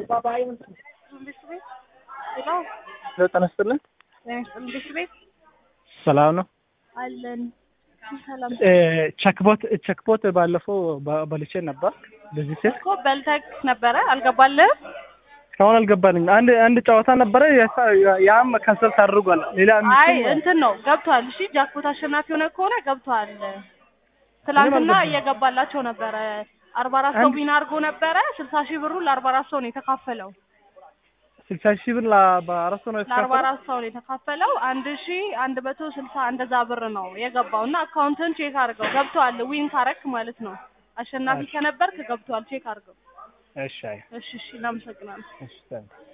ጤና ይስጥልን። እንዴት ቤት ሰላም ነው። አለን። ሰላም ቸክቦት ቸክቦት ባለፈው በ- በልቼ ነበር። በዚህ ሴት እኮ በልተክ ነበረ አልገባልህም? እስካሁን አልገባልኝ። አንድ አንድ ጨዋታ ነበረ ያ- ያም ከንሰል ታድርጓል። ሌላ አይ አምስቱም እንትን ነው ገብቷል። እሺ ጃክፖት አሸናፊ ሆነ ከሆነ ገብቷል። ትላንትና አልገባም። እየገባላቸው ነበረ። አርባ አራት ሰው አንድ- ዊን አድርጎ ነበረ። ስልሳ ሺህ ብሩ ለአርባ አራት ሰው ነው የተካፈለው። ስልሳ ሺህ ብር ላ- በአራት ሰው ነው ለአርባ የተካፈለው። አራት ሰው ነው የተካፈለው። አንድ ሺ አንድ መቶ ስልሳ እንደዛ ብር ነው የገባው እና አካውንትን ቼክ አድርገው ገብቷል። ዊን ካረክ ማለት ነው። አሸናፊ እሺ። ከነበርክ ገብቷል። ቼክ አድርገው። እሺ አይ እሺ እሺ፣ እናመሰግናለን። እሺ ታንክ